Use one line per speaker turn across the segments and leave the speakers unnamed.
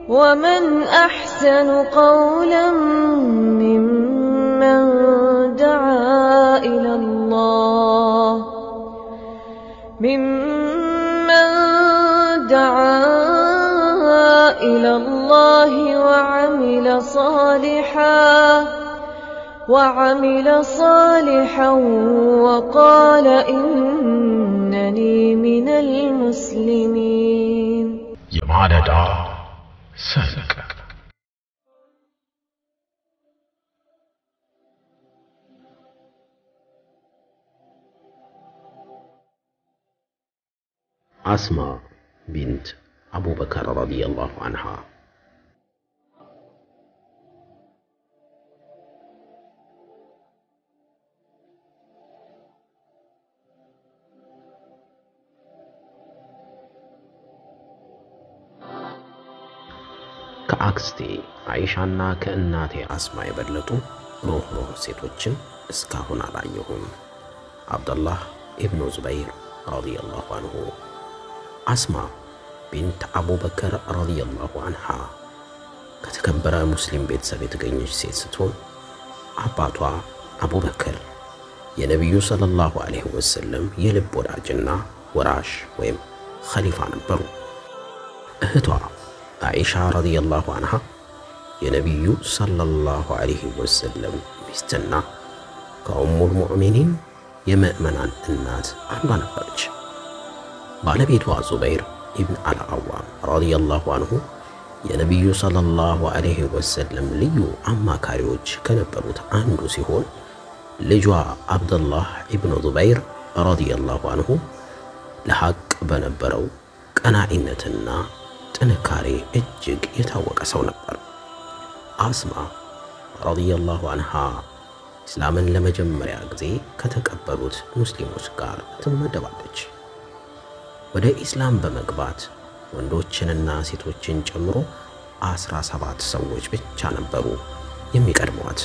ومن أحسن قولا ممن دعا إلى الله ممن دعا إلى الله وعمل صالحا وعمل صالحا وقال إنني من المسلمين
የማለዳ ሰንቅ
አስማ ቢንት አቡበከር ረዲየላሁ አንሃ ከአክስቴ አይሻና ከእናቴ አስማ የበለጡ ሩህሩህ ሴቶችን እስካሁን አላየሁም። አብደላህ ኢብኑ ዙበይር ረዲየላሁ አንሁ። አስማ ቢንት አቡበከር ረዲየላሁ አንሃ ከተከበረ ሙስሊም ቤተሰብ የተገኘች ሴት ስትሆን አባቷ አቡበከር የነቢዩ ሰለላሁ ዐለይሂ ወሰለም የልብ ወዳጅና ወራሽ ወይም ኸሊፋ ነበሩ። እህቷ አኢሻ ረዲየላሁ አንሃ የነቢዩ ሰለላሁ ዐለይሂ ወሰለም ሚስትና ከኡሙል ሙእሚኒን የምእመናን እናት አንዷ ነበረች። ባለቤቷ ዙበይር ኢብን አልዓዋም ረዲየላሁ አንሁ የነቢዩ ሰለላሁ ዐለይሂ ወሰለም ልዩ አማካሪዎች ከነበሩት አንዱ ሲሆን ልጇ አብደላህ ኢብኑ ዙበይር ረዲየላሁ አንሁ ለሐቅ በነበረው ቀናኢነትና ጥንካሬ እጅግ የታወቀ ሰው ነበር። አስማ ረዲየላሁ አንሃ እስላምን ለመጀመሪያ ጊዜ ከተቀበሉት ሙስሊሞች ጋር ትመደባለች። ወደ ኢስላም በመግባት ወንዶችንና ሴቶችን ጨምሮ አስራ ሰባት ሰዎች ብቻ ነበሩ የሚቀድሟት።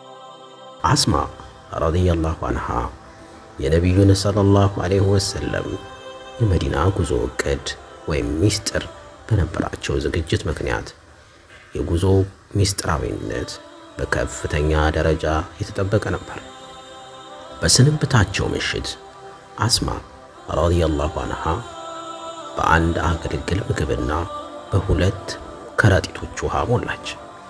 አስማ ረዲየላሁ አንሃ የነቢዩን ሰለላሁ ዐለይሂ ወሰለም የመዲና ጉዞ ዕቅድ ወይም ሚስጥር በነበራቸው ዝግጅት ምክንያት የጉዞ ሚስጥራዊነት በከፍተኛ ደረጃ የተጠበቀ ነበር። በስንብታቸው ምሽት አስማ ረዲየላሁ አንሃ በአንድ አገልግል ምግብና በሁለት ከረጢቶች ውሃ ሞላች።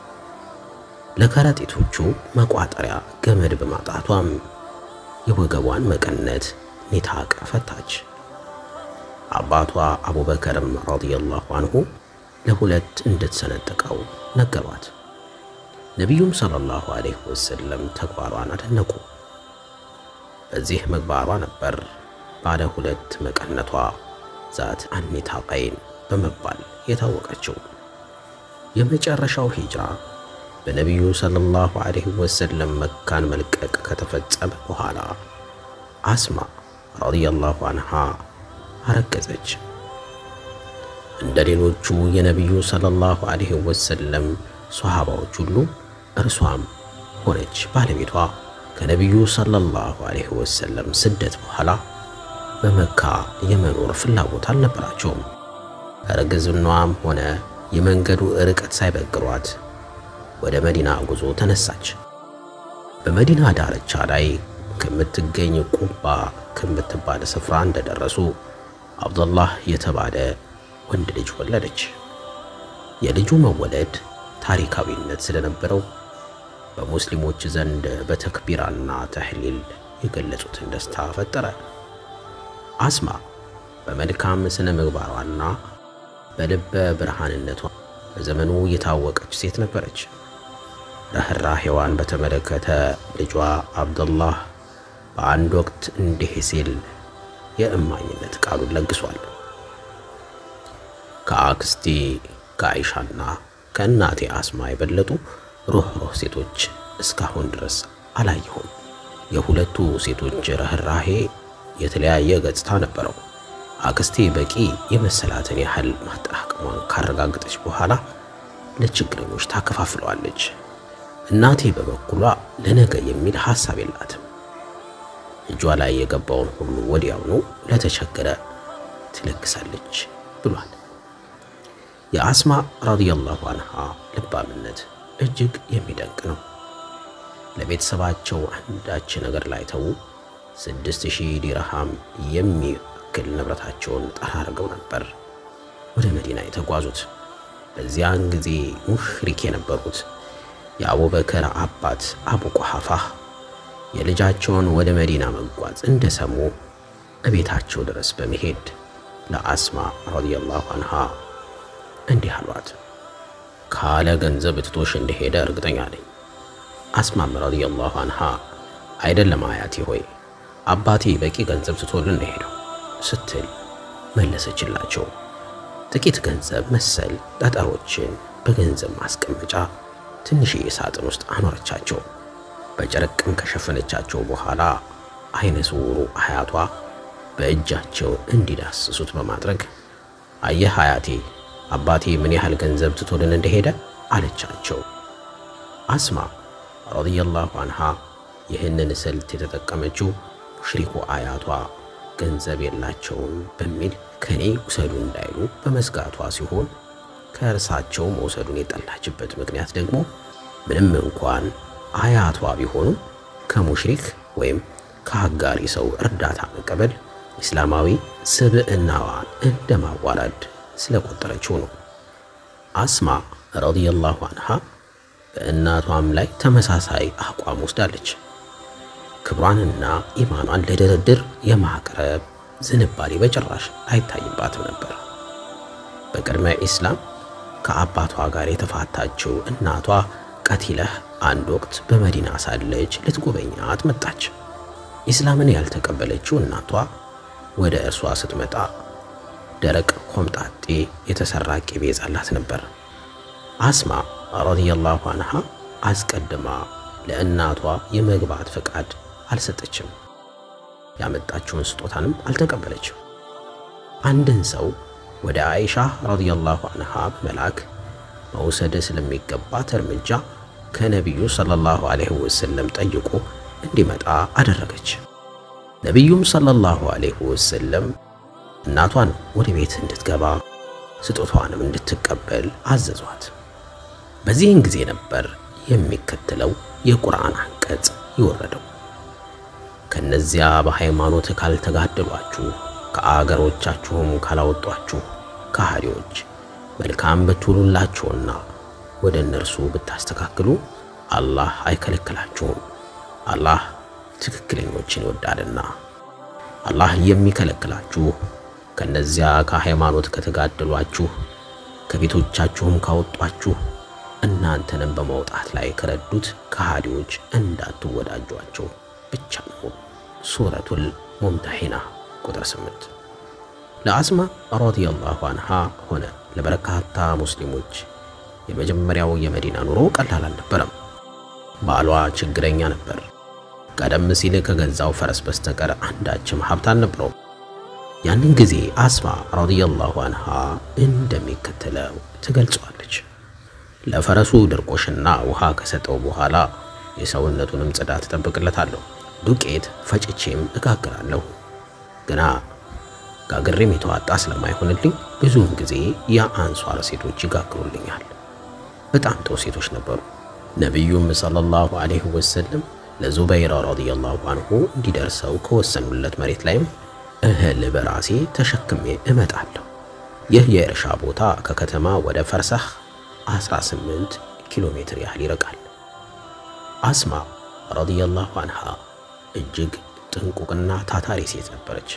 ለከረጢቶቹ መቋጠሪያ ገመድ በማጣቷም የወገቧን መቀነት ኒታቅ ፈታች። አባቷ አቡበከርም ረዲየላሁ አንሁ ለሁለት እንድትሰነጥቀው ነገሯት። ነቢዩም ሰለላሁ ዐለይሂ ወሰለም ተግባሯን አደነቁ። በዚህ ምግባሯ ነበር ባለ ሁለት መቀነቷ ዛት አኒታቀይን በመባል የታወቀችው። የመጨረሻው ሂጅራ በነቢዩ ሰለላሁ ዐለይሂ ወሰለም መካን መልቀቅ ከተፈጸመ በኋላ አስማ ረዲየላሁ አንሃ አረገዘች። እንደ ሌሎቹ የነቢዩ ሰለላሁ ዐለይሂ ወሰለም ሷሃባዎች ሁሉ እርሷም ሆነች ባለቤቷ ከነቢዩ ሰለላሁ ዐለይሂ ወሰለም ስደት በኋላ በመካ የመኖር ፍላጎት አልነበራቸውም። እርግዝናዋም ሆነ የመንገዱ ርቀት ሳይበግሯት ወደ መዲና ጉዞ ተነሳች። በመዲና ዳርቻ ላይ ከምትገኝ ቁባ ከምትባል ስፍራ እንደደረሱ አብዱላህ የተባለ ወንድ ልጅ ወለደች። የልጁ መወለድ ታሪካዊነት ስለነበረው በሙስሊሞች ዘንድ በተክቢራና ተህሊል የገለጹትን ደስታ ፈጠረ። አስማ በመልካም ስነ ምግባሯና በልበ ብርሃንነቷ በዘመኑ የታወቀች ሴት ነበረች። ርኅራኄዋን በተመለከተ ልጇ አብዱላህ በአንድ ወቅት እንዲህ ሲል የእማኝነት ቃሉን ለግሷል። ከአክስቴ ከአይሻና ከእናቴ አስማ የበለጡ ሩህሩህ ሴቶች እስካሁን ድረስ አላየሁም። የሁለቱ ሴቶች ርኅራኄ የተለያየ ገጽታ ነበረው። አክስቴ በቂ የመሰላትን ያህል ማጠራቀሟን ካረጋገጠች በኋላ ለችግረኞች ታከፋፍለዋለች። እናቴ በበኩሏ ለነገ የሚል ሐሳብ የላትም። እጇ ላይ የገባውን ሁሉ ወዲያውኑ ለተቸገረ ትለግሳለች ብሏል። የአስማ ረዲየላሁ አንሃ ልባምነት እጅግ የሚደንቅ ነው። ለቤተሰባቸው አንዳች ነገር ላይ ተዉ ስድስት ሺህ ዲርሃም የሚያክል ንብረታቸውን ጠራርገው ነበር ወደ መዲና የተጓዙት። በዚያን ጊዜ ሙሽሪክ የነበሩት የአቡበከር አባት አቡ ቁሐፋ የልጃቸውን ወደ መዲና መጓዝ እንደሰሙ እቤታቸው ድረስ በመሄድ ለአስማ ረዲየላሁ አንሃ እንዲህ አሏት። ካለ ገንዘብ ትቶሽ እንደሄደ እርግጠኛ ነኝ። አስማም ረዲየላሁ አንሃ አይደለም አያቴ ሆይ አባቴ በቂ ገንዘብ ትቶልን እንደሄደው ስትል መለሰችላቸው። ጥቂት ገንዘብ መሰል ጠጠሮችን በገንዘብ ማስቀመጫ ትንሽዬ ሳጥን ውስጥ አኖረቻቸው። በጨርቅም ከሸፈነቻቸው በኋላ አይነ ስውሩ አያቷ በእጃቸው እንዲዳስሱት በማድረግ አየህ አያቴ አባቴ ምን ያህል ገንዘብ ትቶልን እንደሄደ አለቻቸው። አስማ ረዲየላሁ አንሃ ይህንን ስልት የተጠቀመችው ሙሽሪኩ አያቷ ገንዘብ የላቸውም በሚል ከኔ ውሰዱ እንዳይሉ በመስጋቷ ሲሆን ከእርሳቸው መውሰዱን የጠላችበት ምክንያት ደግሞ ምንም እንኳን አያቷ ቢሆኑ ከሙሽሪክ ወይም ከአጋሪ ሰው እርዳታ መቀበል ኢስላማዊ ስብዕናዋን እንደማዋረድ ስለቆጠረችው ነው። አስማ ረዲየላሁ አንሃ በእናቷም ላይ ተመሳሳይ አቋም ወስዳለች። ክብሯንና ኢማኗን ለድርድር የማቅረብ ዝንባሌ በጭራሽ አይታይባትም ነበር። በቅድመ ኢስላም ከአባቷ ጋር የተፋታችው እናቷ ቀቲለህ አንድ ወቅት በመዲና ሳለች ልትጎበኛት መጣች። ኢስላምን ያልተቀበለችው እናቷ ወደ እርሷ ስትመጣ ደረቅ ኮምጣጤ የተሰራ ቂቤ ጻላት ነበር። አስማ ረዲየላሁ አንሃ አስቀድማ ለእናቷ የመግባት ፈቃድ አልሰጠችም። ያመጣችውን ስጦታንም አልተቀበለችም። አንድን ሰው ወደ አይሻ ረዲየላሁ አንሃ በመላክ መውሰድ ስለሚገባት እርምጃ ከነቢዩ ሰለላሁ ዐለይሂ ወሰለም ጠይቆ እንዲመጣ አደረገች። ነቢዩም ሰለላሁ ዐለይሂ ወሰለም እናቷን ወደ ቤት እንድትገባ ስጦታዋንም እንድትቀበል አዘዟት። በዚህን ጊዜ ነበር የሚከተለው የቁርአን አንቀጽ የወረደው። ከነዚያ በሃይማኖት ካልተጋደሏችሁ ከአገሮቻችሁም ካላወጧችሁ ከሃዲዎች መልካም ብትውሉላቸውና ወደ እነርሱ ብታስተካክሉ አላህ አይከለክላችሁም። አላህ ትክክለኞችን ይወዳልና። አላህ የሚከለክላችሁ ከነዚያ ከሃይማኖት ከተጋደሏችሁ ከቤቶቻችሁም ካወጧችሁ እናንተንም በመውጣት ላይ ከረዱት ከሃዲዎች እንዳትወዳጇቸው ብቻ ነው። ሱረቱል ሙምተሒና ቁጥር 8 ለአስማ ረዲየላሁ አንሃ ሆነ ለበርካታ ሙስሊሞች የመጀመሪያው የመዲና ኑሮ ቀላል አልነበረም። ባሏ ችግረኛ ነበር። ቀደም ሲል ከገዛው ፈረስ በስተቀር አንዳችም ሀብት አልነበረውም። ያንን ጊዜ አስማ ረዲየላሁ አንሃ እንደሚከተለው ትገልጸዋለች። ለፈረሱ ድርቆሽና ውሃ ከሰጠው በኋላ የሰውነቱንም ጽዳት እጠብቅለታለሁ። ዱቄት ፈጭቼም እጋግራለሁ። ግና ጋግሬም የተዋጣ ስለማይሆንልኝ ብዙውን ጊዜ የአንሷር ሴቶች ይጋግሩልኛል። በጣም ጥሩ ሴቶች ነበሩ። ነቢዩም ሰለላሁ ዐለይሂ ወሰለም ለዙበይር ረዲየላሁ አንሁ እንዲደርሰው ከወሰኑለት መሬት ላይም እህል በራሴ ተሸክሜ እመጣለሁ። ይህ የእርሻ ቦታ ከከተማ ወደ ፈርሳህ 18 ኪሎ ሜትር ያህል ይርቃል። አስማ ረዲየላሁ አንሃ እጅግ ጥንቁቅና ታታሪ ሴት ነበረች።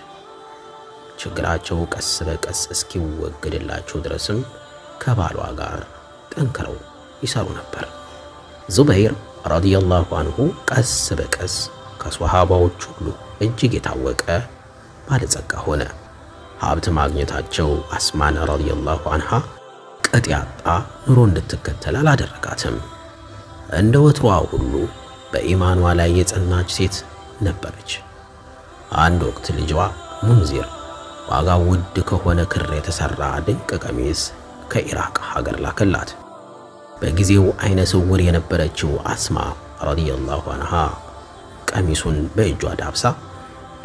ችግራቸው ቀስ በቀስ እስኪወገድላቸው ድረስም ከባሏ ጋር ጠንክረው ይሰሩ ነበር። ዙበይር ረዲየላሁ አንሁ ቀስ በቀስ ከሷሃባዎች ሁሉ እጅግ የታወቀ ባለጸጋ ሆነ። ሀብት ማግኘታቸው አስማን ረዲየላሁ አንሃ ቅጥ ያጣ ኑሮ እንድትከተል አላደረጋትም። እንደ ወትሮዋ ሁሉ በኢማኗ ላይ የጸናች ሴት ነበረች። አንድ ወቅት ልጇ ሙንዚር ዋጋው ውድ ከሆነ ክር የተሰራ ድንቅ ቀሚስ ከኢራቅ ሀገር ላከላት። በጊዜው አይነ ስውር የነበረችው አስማ ረዲየላሁ አንሃ ቀሚሱን በእጇ ዳብሳ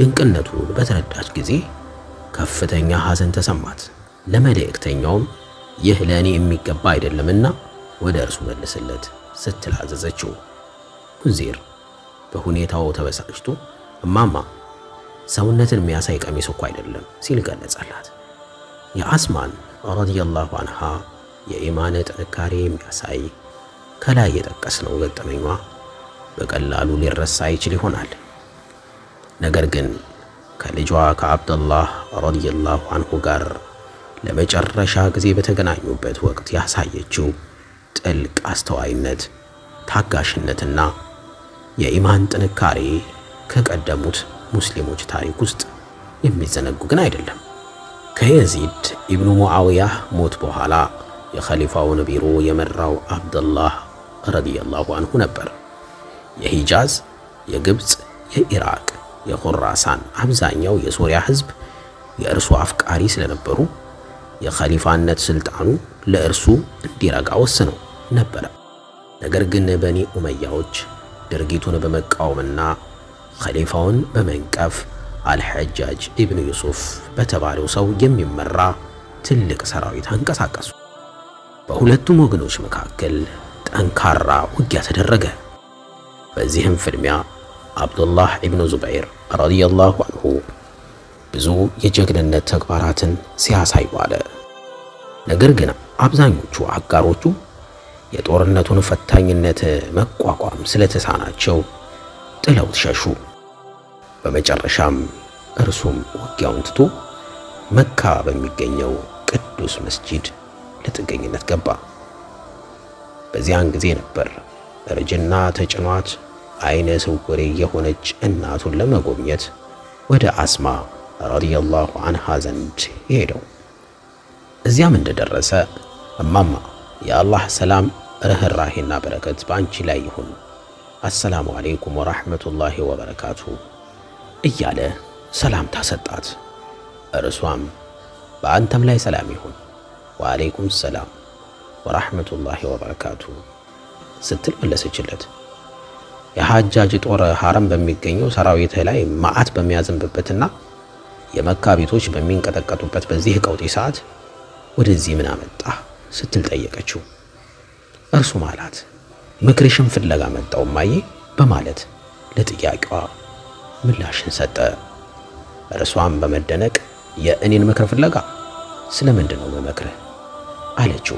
ድንቅነቱን በተረዳች ጊዜ ከፍተኛ ሐዘን ተሰማት። ለመልእክተኛውም ይህ ለእኔ የሚገባ አይደለምና ወደ እርሱ መልስለት ስትል አዘዘችው። ሙንዚር በሁኔታው ተበሳጭቶ እማማ ሰውነትን የሚያሳይ ቀሚስ እኮ አይደለም ሲል ገለጸላት። የአስማን ረዲየላሁ አንሃ የኢማን ጥንካሬ የሚያሳይ ከላይ የጠቀስነው ገጠመኟ በቀላሉ ሊረሳ ይችል ይሆናል። ነገር ግን ከልጇ ከአብደላህ ረዲየላሁ አንሁ ጋር ለመጨረሻ ጊዜ በተገናኙበት ወቅት ያሳየችው ጥልቅ አስተዋይነት፣ ታጋሽነትና የኢማን ጥንካሬ ከቀደሙት ሙስሊሞች ታሪክ ውስጥ የሚዘነጉ ግን አይደለም። ከየዚድ ኢብኑ ሙዓውያ ሞት በኋላ የኸሊፋውን ቢሮ የመራው አብደላህ ረዲየላሁ አንሁ ነበር። የሂጃዝ፣ የግብፅ፣ የኢራቅ፣ የኹራሳን አብዛኛው የሶሪያ ሕዝብ የእርሱ አፍቃሪ ስለነበሩ የኸሊፋነት ስልጣኑ ለእርሱ እንዲረጋ ወስነው ነበረ። ነገር ግን በኒ ኡመያዎች ድርጊቱን በመቃወምና ኸሊፋውን በመንቀፍ አልሐጃጅ ኢብኑ ዩሱፍ በተባለው ሰው የሚመራ ትልቅ ሰራዊት አንቀሳቀሱ። በሁለቱም ወገኖች መካከል ጠንካራ ውጊያ ተደረገ። በዚህም ፍልሚያ አብዱላህ ኢብኑ ዙበይር ረዲየላሁ አንሁ ብዙ የጀግንነት ተግባራትን ሲያሳይ ዋለ። ነገር ግን አብዛኞቹ አጋሮቹ የጦርነቱን ፈታኝነት መቋቋም ስለተሳናቸው ጥለውት ሸሹ። በመጨረሻም እርሱም ውጊያውን ትቶ መካ በሚገኘው ቅዱስ መስጂድ ለጥገኝነት ገባ። በዚያን ጊዜ ነበር እርጅና ተጭኗት አይነ ስውሬ የሆነች እናቱን ለመጎብኘት ወደ አስማ ረዲየላሁ አንሃ ዘንድ ሄደው። እዚያም እንደደረሰ እማማ የአላህ ሰላም ርኅራሄና በረከት በአንቺ ላይ ይሁን፣ አሰላሙ አሌይኩም ወራህመቱላሂ ወበረካቱ እያለ ሰላምታ ሰጣት። እርሷም በአንተም ላይ ሰላም ይሁን ወአሌይኩም ሰላም ወራህመቱላሂ ወበረካቱ ስትል መለሰችለት። የሐጃጅ ጦር ሐረም በሚገኘው ሰራዊት ላይ መዓት በሚያዘንብበትና የመካ ቤቶች በሚንቀጠቀጡበት በዚህ ቀውጢ ሰዓት ወደዚህ ምን አመጣ ስትል ጠየቀችው። እርሱም አላት ምክርሽን ፍለጋ መጣው ማዬ በማለት ለጥያቄዋ ምላሽን ሰጠ። እርሷም በመደነቅ የእኔን ምክር ፍለጋ ስለምንድን ነው መመክርህ አለችው።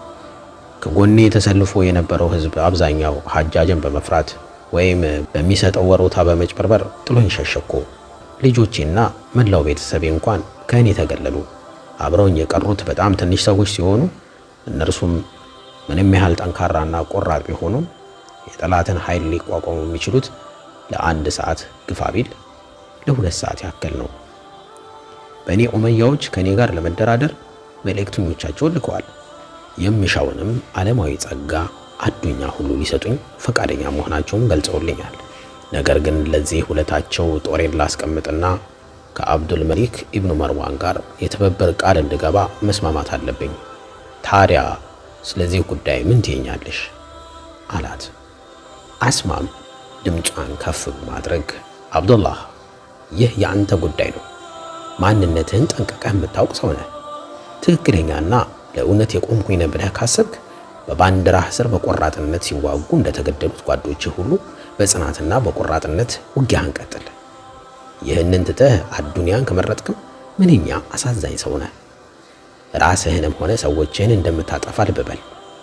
ከጎኔ ተሰልፎ የነበረው ሕዝብ አብዛኛው ሐጃጅን በመፍራት ወይም በሚሰጠው ወሮታ በመጭበርበር ጥሎኝ ሸሸኮ። ልጆቼና መላው ቤተሰቤ እንኳን ከእኔ ተገለሉ። አብረውኝ የቀሩት በጣም ትንሽ ሰዎች ሲሆኑ እነርሱም ምንም ያህል ጠንካራና ቆራጥ ቢሆኑም የጠላትን ኃይል ሊቋቋሙ የሚችሉት ለአንድ ሰዓት ግፋ ቢል ለሁለት ሰዓት ያክል ነው። በእኔ ኡመያዎች ከእኔ ጋር ለመደራደር መልእክተኞቻቸውን ልከዋል። የምሻውንም ዓለማዊ ጸጋ አዱኛ ሁሉ ሊሰጡኝ ፈቃደኛ መሆናቸውን ገልጸውልኛል። ነገር ግን ለዚህ ሁለታቸው ጦሬን ላስቀምጥና ከአብዱል መሊክ ኢብኑ መርዋን ጋር የትብብር ቃል እንድገባ መስማማት አለብኝ። ታዲያ ስለዚህ ጉዳይ ምን ትይኛለሽ? አላት። አስማም ድምጿን ከፍ በማድረግ አብዱላህ፣ ይህ የአንተ ጉዳይ ነው። ማንነትህን ጠንቅቀህ የምታውቅ ሰው ነህ። ትክክለኛና ለእውነት የቆምኩኝ ነህ ብለህ ካሰብክ በባንዲራህ ስር በቆራጥነት ሲዋጉ እንደተገደሉት ጓዶችህ ሁሉ በጽናትና በቆራጥነት ውጊያህን ቀጥል። ይህንን ትተህ አዱንያን ከመረጥክም ምንኛ አሳዛኝ ሰው ነህ። ራስህንም ሆነ ሰዎችህን እንደምታጠፋ ልብ በል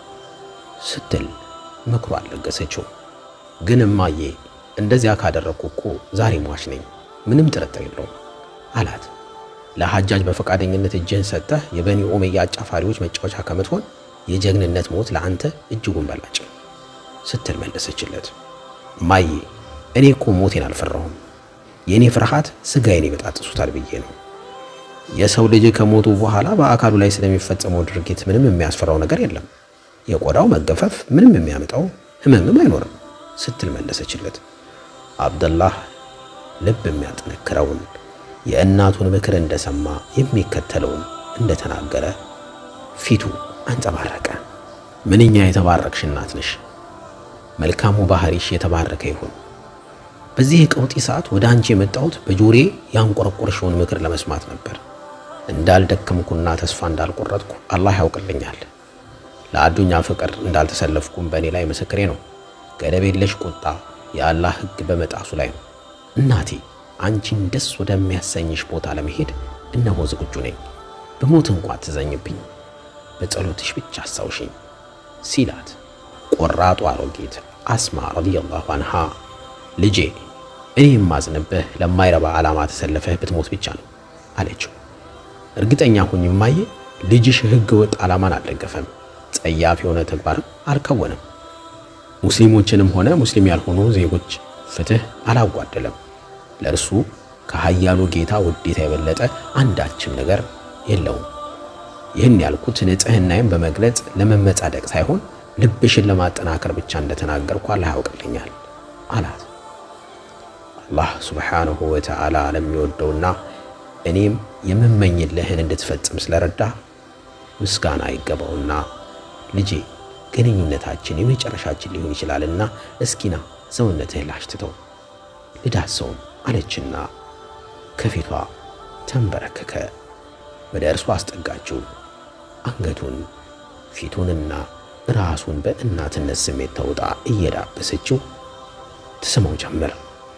ስትል ምክሯን ለገሰችው። ግን እማዬ እንደዚያ ካደረግኩ እኮ ዛሬ ሟች ነኝ፣ ምንም ጥርጥር የለውም አላት። ለሐጃጅ በፈቃደኝነት እጅህን ሰጥተህ የበኒ ኡመያ አጫፋሪዎች መጫወቻ ከምትሆን የጀግንነት ሞት ለአንተ እጅጉን በላጭ ስትል መለሰችለት። እማዬ እኔ እኮ ሞቴን አልፈራሁም። የእኔ ፍርሃት ስጋዬን ይበጣጥሱታል ብዬ ነው። የሰው ልጅ ከሞቱ በኋላ በአካሉ ላይ ስለሚፈጸመው ድርጊት ምንም የሚያስፈራው ነገር የለም። የቆዳው መገፈፍ ምንም የሚያመጣው ህመምም አይኖርም ስትል መለሰችለት። አብደላህ ልብ የሚያጠነክረውን የእናቱን ምክር እንደሰማ የሚከተለውን እንደተናገረ ፊቱ አንጸባረቀ። ምንኛ የተባረክሽ እናት ነሽ! መልካሙ ባህሪሽ የተባረከ ይሁን። በዚህ የቀውጢ ሰዓት ወደ አንቺ የመጣሁት በጆሬ ያንቆረቆርሽውን ምክር ለመስማት ነበር። እንዳልደከምኩና ተስፋ እንዳልቆረጥኩ አላህ ያውቅልኛል። ለአዱኛ ፍቅር እንዳልተሰለፍኩም በእኔ ላይ ምስክሬ ነው። ገደብ የለሽ ቁጣ የአላህ ሕግ በመጣሱ ላይ ነው። እናቴ አንቺን ደስ ወደሚያሰኝሽ ቦታ ለመሄድ እነሆ ዝግጁ ነኝ። በሞት እንኳ ትዘኝብኝ፣ በጸሎትሽ ብቻ አስታውሽኝ ሲላት ቆራጡ አሮጊት አስማ ረዲየላሁ አንሃ ልጄ እኔ የማዝንብህ ለማይረባ ዓላማ ተሰለፈህ ብትሞት ብቻ ነው አለችው። እርግጠኛ ሁኝ እማዬ፣ ልጅሽ ሕገ ወጥ ዓላማን አልደገፈም፣ ጸያፍ የሆነ ተግባርም አልከወነም። ሙስሊሞችንም ሆነ ሙስሊም ያልሆኑ ዜጎች ፍትህ አላጓደለም። ለእርሱ ከኃያሉ ጌታ ውዴታ የበለጠ አንዳችም ነገር የለውም። ይህን ያልኩት ንጽሕናዬን በመግለጽ ለመመጻደቅ ሳይሆን ልብሽን ለማጠናከር ብቻ እንደተናገርኩ አላህ ያውቅልኛል አላት። አላህ ሱብሓነሁ ወተዓላ ለሚወደውና እኔም የምመኝልህን እንድትፈጽም ስለረዳ ምስጋና ይገባውና ልጄ ግንኙነታችን የመጨረሻችን ሊሆን ይችላልና እስኪና ሰውነትህን ላሽትተው ልዳሰውም አለችና ከፊቷ ተንበረከከ። ወደ እርሷ አስጠጋችው። አንገቱን ፊቱንና ራሱን በእናትነት ስሜት ተውጣ እየዳበሰችው ትስመው ጀመር።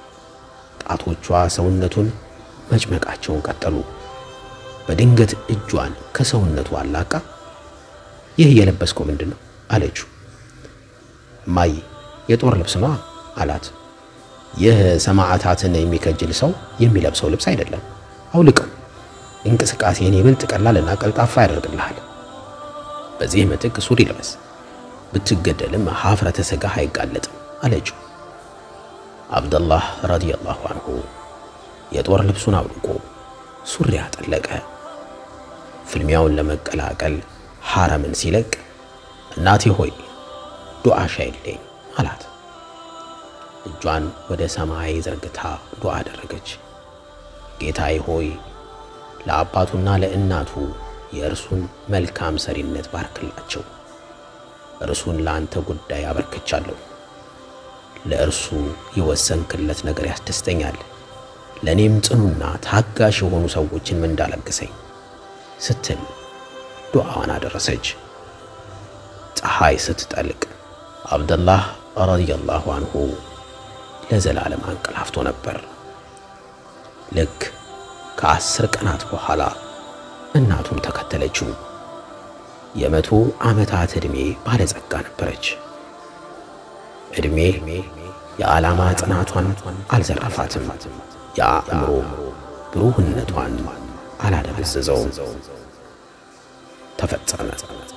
ጣቶቿ ሰውነቱን መጭመቃቸውን ቀጠሉ። በድንገት እጇን ከሰውነቱ አላቃ ይህ የለበስከው ምንድን ነው አለችው። እማዬ የጦር ልብስ ነዋ አላት። ይህ ሰማዕታትን የሚከጅል ሰው የሚለብሰው ልብስ አይደለም፣ አውልቀው። እንቅስቃሴን ይበልጥ ቀላልና ቀልጣፋ ያደርግልሃል። በዚህ ምትክ ሱሪ ልበስ፣ ብትገደልም ሀፍረተ ሥጋህ አይጋለጥም አለችው። አብደላህ ረዲየላሁ አንሁ የጦር ልብሱን አውልቆ ሱሪ አጠለቀ። ፍልሚያውን ለመቀላቀል ሐረምን ሲለቅ እናቴ ሆይ ዱዓሽ አይለኝ አላት። እጇን ወደ ሰማይ ዘርግታ ዱዓ አደረገች። ጌታዬ ሆይ ለአባቱና ለእናቱ የእርሱን መልካም ሰሪነት ባርክላቸው። እርሱን ለአንተ ጉዳይ አበርክቻለሁ። ለእርሱ የወሰንክለት ነገር ያስደስተኛል። ለእኔም ጽኑና ታጋሽ የሆኑ ሰዎችን ምንዳ ለግሰኝ ስትል ዱዓዋን አደረሰች። ፀሐይ ስትጠልቅ አብደላህ ረዲየላሁ አንሁ ለዘላለም አንቀላፍቶ ነበር። ልክ ከአስር ቀናት በኋላ እናቱም ተከተለችው። የመቶ ዓመታት ዕድሜ ባለጸጋ ነበረች። ዕድሜ የዓላማ ጽናቷን አልዘረፋትም። የአእምሮ ብሩህነቷን አላደበዘዘውም። ተፈጸመ።